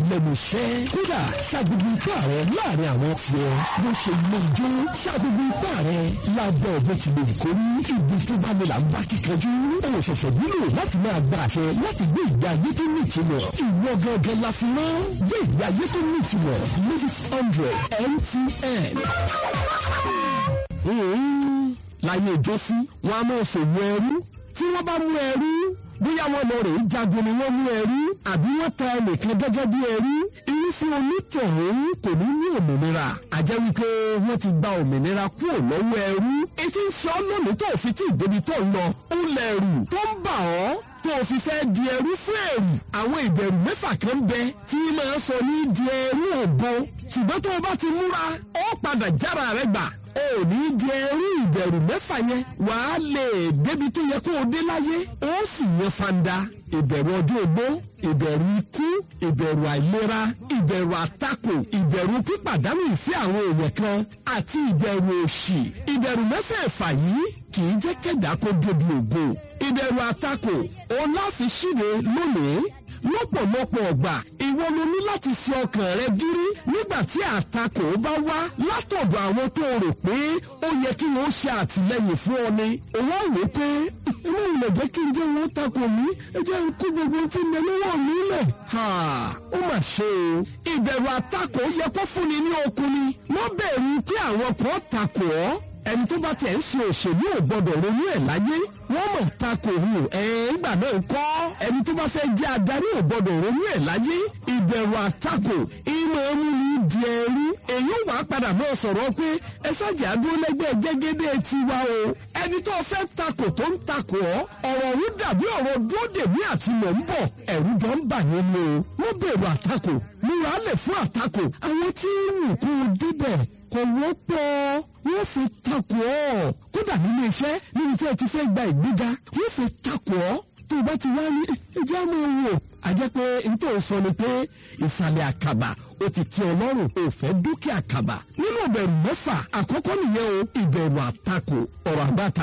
lẹ́nu iṣẹ́ kódà ṣàgbégbé ipá rẹ láàrin àwọn tiẹ̀ bó ṣe ilé ijó ṣàgbégbé ipá rẹ lábẹ́ bó ti lè kó ní ibi tó bá mi là ń bá kíkanjú ó ṣẹ̀ṣẹ̀ nílò láti máa gba àṣẹ láti gbé ìgbé ayé tó ní ìtumọ̀ ìwọ gángan la fi rán gbé ìgbé ayé tó ní ìtumọ̀ ladies hundred mtn. láyé ìjọsí wọn a máa ṣòwò ẹrú tí wọ́n bá mú ẹrú bóyá wọn lọ rèé jagun ni wọ́n mú ẹrú àbí wọ́n ta ẹnìkan gẹ́gẹ́ bí ẹrú irúfẹ́ onítọ̀hún kò ní ní òmìnira àjẹ́ wípé wọ́n ti gba òmìnira kúrò lọ́wọ́ ẹrú etí ń sọ lónìí tó fi tí ìdébi tó ń lọ ó lẹ̀rù tó ń bà ọ́ tó o fi fẹ́ di ẹrú fún ẹ̀rù àwọn ìbẹ̀rù mẹ́fà kan bẹ tí máa sọ ní di ẹrú ògo ṣùgbọ́n tó o bá ti múra ó padà jára rẹ gbà ó ní di ẹrú ìbẹ̀rù mẹ́fà yẹn wàá lè débi tó yẹ kó o dé láyé ó sì yẹn fanda ìbẹ̀rù ọjọ́ ogbó ìbẹ̀rù ikú ìbẹ̀rù àìlera ìbẹ̀rù àtakò ìbẹ̀rù pípàdánù ìfẹ́ àwọn èèyàn kan àti ìbẹ̀rù òṣì ìbẹ̀rù mẹ́fẹ̀ẹ̀fà yìí kì í jẹ́ kẹ́dà kó débi ògo ìbẹ̀rù àtakò òun láfi ṣíde lónìí lọ́pọ̀lọpọ̀ ọgbà ìwọ ló ní láti ṣe ọkàn rẹ gírí nígbà tí àtakò bá wá látọ̀dọ̀ àwọn tó rò pé ó yẹ kí wọ́n ṣe àtìlẹ́yìn fún ọ ni òun wò pé inú ìlẹ̀ jẹ́ kí n jẹ́ wọn takò mí ẹ jẹ́ n kú gbogbo tí ń bẹ lọ́wọ́ mi lẹ̀. ó mà ṣe o ìbẹ̀rù àtakò yẹ kó fúnni ní okun ni wọ́n bẹ̀rù pé àwọn kan takò ọ́ ẹni tó bá tẹ̀ ń ṣe òṣèlú ò gbọdọ̀ ronú ẹ̀ láyé wọ́n mọ̀ takò hù ẹ̀ẹ́gbà náà ń kọ́ ẹni tó bá fẹ́ jẹ́ adarí ò gbọdọ̀ ronú ẹ̀ láyé ìbẹ̀rù àtakò ìmọ̀ ẹ̀mú ni di ẹrú èyí wàá padà náà sọ̀rọ̀ pé ẹ sájà dúró lẹ́gbẹ́ jẹ́gẹ́dẹ́ tiwa o ẹni tó fẹ́ takò tó ń takò ọ́ ọ̀rọ̀ òun dàbí ọ̀rọ̀ dúró dèmí àti mọ̀ ń bọ̀ ẹ̀rú jọ ń bà yẹn ni o wọ́n bẹ̀rù àtakò múra lẹ̀ fún àtakò àwọn tí ń wù kó o débẹ̀ kò wọ́pọ̀ wọ́n fi takò ọ́ kódà nínú iṣẹ́ níbi tí ẹ ti fẹ́ gba ìgbéga wọ́n fi takò ọ́ tó o bá ti wá ní ẹjẹ́ máa wò á jẹ́ pé nítorí sọ ni pé ìsàlẹ̀ àkàbà ó ti tẹ́ ọlọ́run ò fẹ́ dúkìá àkàbà nínú ìbẹ̀rù mẹ́fà àkọ́kọ́ nìyẹn o ìbẹ̀rù àtakò ọ̀rọ̀ àgbàta